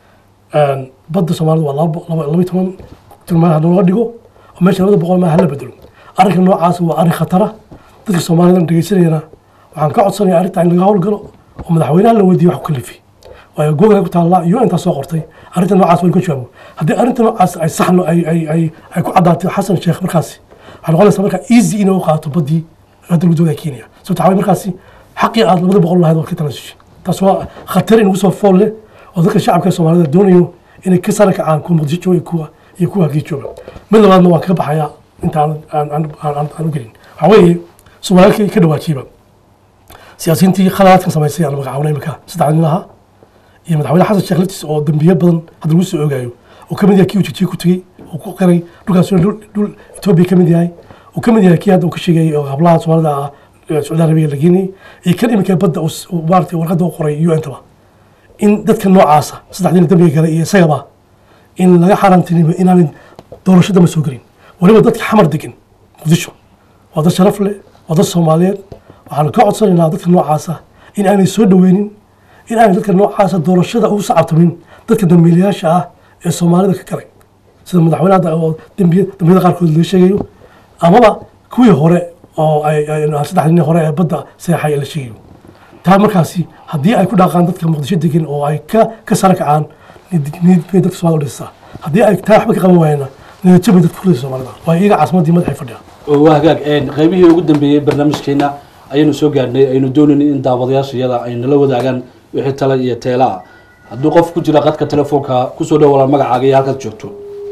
C: badda soomaalida waa laba laba laba iyo toban tilmaamaha looga dhigo oo meesha labada boqol maaha la bedelo arrinka noocaas waa arrin khatara dadka soomaalida dhegeysanayana waxaan ka codsanaya arrinta in laga howlgalo oo madaxweynaha la weydiiyo wax ku kalifi waayo google ku taalla iyo intaa soo qortay arrinta noocaas waa in ka jawaabo haddii arrinta noocaas ay saxno ay ay ay ay ku caddaatay xasan sheekh markaasi waxay noqonaysaa marka easy inay u qaato baddii hadda gudooda kenya sababta waxaa markaasi xaqii aad labada boqol lahayd waa ka tanaasushay taas waa khatar inagu soo fool leh oo dadka shacabka soomaalida doonayo inay ka sara kacaan kuwa muqdisho jooga iyo kuwa iyo kuwa halkii jooga mid labaadna waan kaga baxayaa inta aan aan aan aan aan u gelin waxaa weeye soomaaliyadkii ka dhawaajiiba siyaasiyiintii khalaadkan samaysay aan magacaabnay imika saddex nin ahaa iyo madaxweyne xasan sheekh laftiis oo dambiye badan hadda lagu soo ogaayo oo ka mid yahay kii ujijiye ku tegey oo ku qiray dhulkaas dhul dhul etoobiya ka mid yahay uu ka mid yahay kii hadda uu ka sheegayay oo hablaha soomaalida ah ee sacuudi arabiya la geenayay iyo kan iminka badda uu s- uu maaragtay warqadda u qoray un taba in dadka noocaasa saddexdiina dambiga gale iyo isagaba in laga xaaraantinimo inaanay doorasho dama soo gelin weliba dadka xamar degan muqdisho waa dad sharaf leh waa dad soomaaliyeed waxaanu ka codsanaynaa dadka noocaasa in aanay soo dhoweynin in aanay dadka noocaasa doorashada ugu sacabtamin dadka dambiilayaasha ah ee soomaalida ka galay sida madaxweyne hadda oo dambiya dambiyada qaarkood laga sheegayo amaba kuwii hore oo ay ay- saddex nin hore ee badda seexay la sheegayo taa markaasi haddii ay ku dhaqaan dadka muqdisho degan oo ay ka ka sara kacaan niyad- niyad bay dadka soomaalida u dhisaa haddii ay taa waxba ka qaban waayana niyadjab bay dadka kurdaysa soomaalida waa iyaga caasimaddii madaxay fadhiya
A: waa hagaag een, qaybihii ugu dambeeyey barnaamijkeena ayaynu soo gaarnay aynu doonaynay in daawadayaasha iyada ay nala wadaagaan wixii tala iyo teela ah hadduu qof ku jira qadka telefoonka kusoo dhow walaal magacaaga iyo halkaad joogto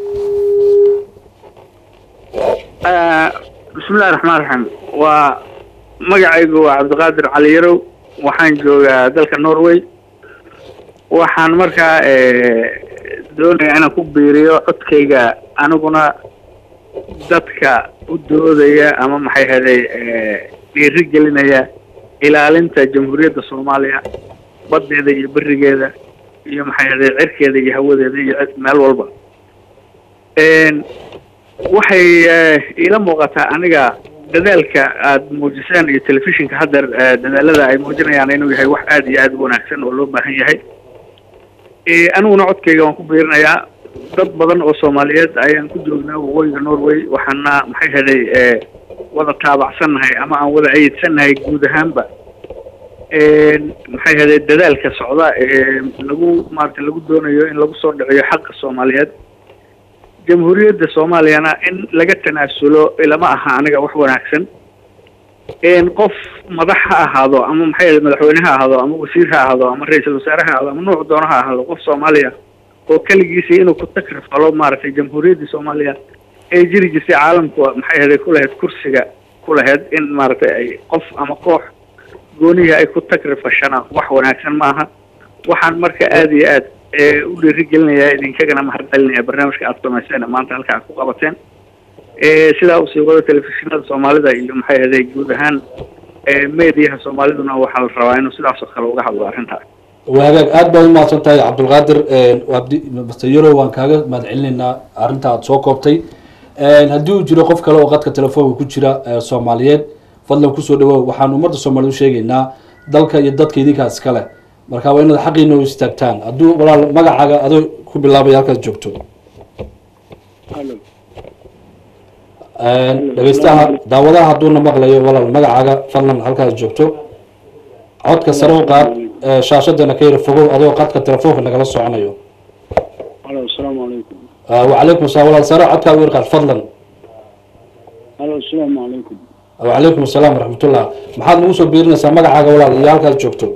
H: bismillahi raxmaan raxiim waa magacaygu waa cabdiqaadir cali yarow waxaan joogaa dalka norway waxaan markaa doonaya inaan ku biiriyo codkayga aniguna dadka u doodaya ama maxay haday dhiiri gelinaya ilaalinta jamhuuriyadda soomaaliya baddeeda iyo berigeeda iyo maxay haday cirkeeda iyo hawadeeda iyo cid- meel walba Een, waxay eh, iila muuqataa aniga dadaalka aad muujiseen iyo telefishinka haddeer eh, dadaalada ay muujinayaan inuu yahay wax aad iyo aad u wanaagsan oo loo baahan yahay Eh, aniguna codkayga waan ku biirinayaa dad badan oo soomaaliyeed ayaan ku joognaa waqooyiga norway waxaana maxay heday eh, wada taabacsannahay ama aan wada ayidsannahay guud ahaanba maxay ahayde dadaalka socda ee lagu maarata lagu doonayo in lagu soo dhiciyo xaqa soomaaliyeed jamhuuriyadda soomaaliyana in laga tanaasulo ilama aha aniga wax wanaagsan qof madax ha ahaado ama maxay ahayde madaxweyne ha ahaado ama wasiir ha ahaado ama ra-iisul wasaare ha ahaado ama nuuc doono ha ahaado qof soomaaliya oo keligiisii inuu ku takrifalo maaragtay jamhuuriyaddii soomaaliya ee jiri jirtay caalamku maxay ahayde ku lahayd kursiga ku lahayd in maaragtay ay qof ama koox goonihii ay ku takrifashana wax wanaagsan maaha waxaan marka aada iyo aad u dhiirigelinayaa idinkagana mahadcelinaya barnaamijka aada samayseen maanta halka aad ku qabateen sidaa usii wado telefishinada soomaalida iyo maxay ahday guud ahaan mediyaha soomaaliduna waxaa la rabaa inuu sidaas oo kale uga hadlo arrintaas
A: wagaag aad baad umahadsan tahay cabdulqaadir abdi master yaro waan kaaga mahadcelinaynaa arrinta aada soo koobtay haddii uu jiro qof kale oo qadka telefoonka ku jira soomaaliyeed fadlan kusoo dhawow waxaan ummadda soomaaliyed u sheegaynaa dalka iyo dadka idinkaa iskale marka waa inaad xaqiina u istaagtaan hadduu walaal magacaaga adoo ku bilaabaya halkaad joogto dhegeystaha daawadaha hadduuna maqlayo walaal magacaaga fadlan halkaad joogto codka sare u qaad shaashadana ka yara fogow adoo qadka telefoonka nagala soconayo
I: alo asalaamu calaykum
A: wacalaykum asalaam walaal sare codkaa u yar qaad fadlan
I: alo asalaamu calaykum
A: wacalaykum asalaam waraxmatullah maxaad nagu soo biirinaysaa magacaaga walaal iyo halkaad joogto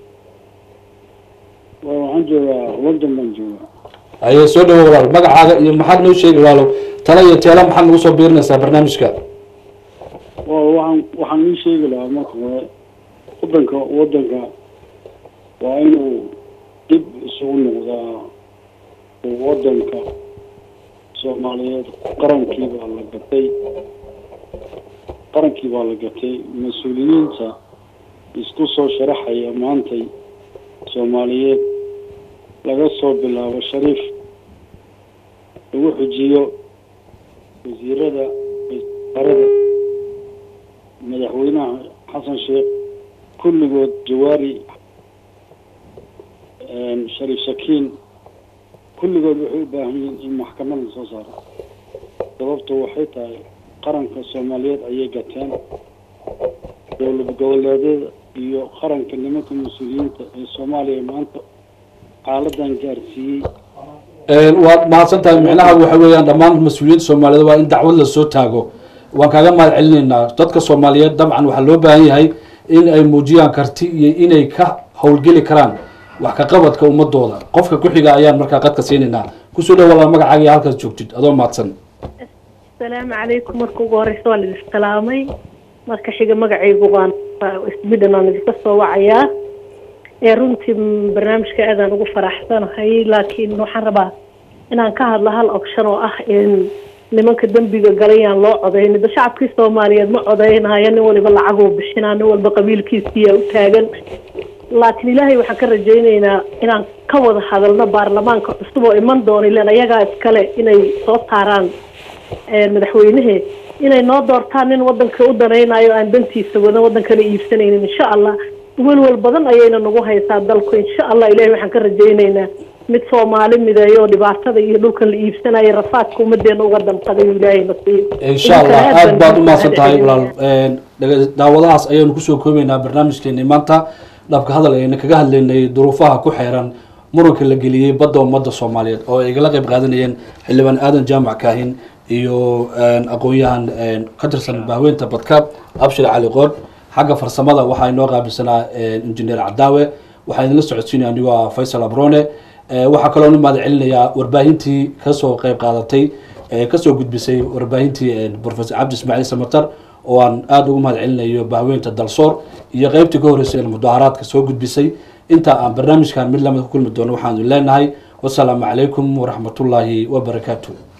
I: waa waxaan joogaa london baan joogaa
A: aye soo dhawo walaal magacaaga iyo maxaad noo sheegi walaalo tala iyo teela maxaad nagu soo biirinaysaa barnaamijka
I: waa waxaan waxaan ii sheegi lahaa marka hore wadanka wadanka waa inuu dib isugu noqdaa oo wadanka soomaaliyeed qarankii baa la gatay qarankii baa la gatay mas-uuliyiinta isku soo sharaxaya maantay soomaaliyeed laga soo bilaabo shariif lagu xujiyo wasiirada wasaarada madaxweynaha xasan sheekh kulligood jawaari shariif shakiin kulligood waxay u baahan yihiin in maxkamad la soo saaro sababto waxay tahay qaranka soomaaliyeed ayay gateen dowlad goboleedyada iyo qaranka nimanka mas-uuliyiinta ee soomaaliya maanta xaaladan gaarsiiyey
A: waad mahadsan tahay micnaha waxa weeyaan dhammaan mas-uuliyadda soomaaliyeed waa in dacwad lasoo taago waan kaaga mahad celinaynaa dadka soomaaliyeed dabcan waxaa loo baahan yahay in ay muujiyaan karti iyo inay ka howlgeli karaan wax ka qabadka ummadooda qofka ku-xiga ayaan markaa qadka siinaynaa kusoo dhow walaa magacaaga iyo halkaas joogtid adoo mahadsan
J: asalaamu calaykum marka ugu horeysa waa laidin salaamay marka xiga magacaygu waan sweden aan idinka soo wacayaa ee runtii barnaamijka aadaan ugu faraxsanahay laakiin waxaan rabaa inaan ka hadlo hal option oo ah in nimanka dembiga galayaan loo codayn da shacabkii soomaaliyeed ma codaynaya nin waliba lacaguu bixinaa nin walba qabiilkiisiyaa u taagan laakiin ilaahay waxaan ka rajaynaynaa inaan ka wada hadalno baarlamaanka cusub oo iman doona ilan ayagaa iskale inay soo saaraan madaxweynehe inay noo doortaan nin wadanka u danaynayo aan dantiisa wadan wadankana iibsanaynin insha allah welwel badan ayayna nagu haysaa dalku insha allah ilahay waxaan ka rajaynaynaa mid soomaali mideeyo oo dhibaatada iyo dhulkan la iibsanayo rafaadka ummadeena uga damqaday ilaahay nasiib
A: insha allah aada baad u mahadsan tahay walaal daawadahaas ayaanu kusoo koobeynaa barnaamijkeeni maanta dhabka hadal ayna kaga hadlaynay duruufaha ku xeeran muranka la geliyey badda ummadda soomaaliyeed oo ay igala qeyb qaadanayeen xildhibaan aadan jaamac kaahin iyo aqoon-yahan ka tirsan bahweynta badkaab abshir cali qood xagga farsamada waxaa inoo qaabilsanaa injineer cadaawe waxaa idinla socodsiinaya anigoo ah faysal abrone waxaa kaloo u mahad celinayaa warbaahintii kasoo qeyb qaadatay kasoo gudbisay warbaahintii professor cabdi ismaaciil samatar oo aan aada ugu mahad celinayo bahweynta dalsoor iyo qeybtii ka horreysay ee mudaharaadka soo gudbisay inta aan barnaamijkan mid lamid ku kulmi doono waxaanu leenahay wasalaamu calaykum waraxmatullaahi wabarakaatu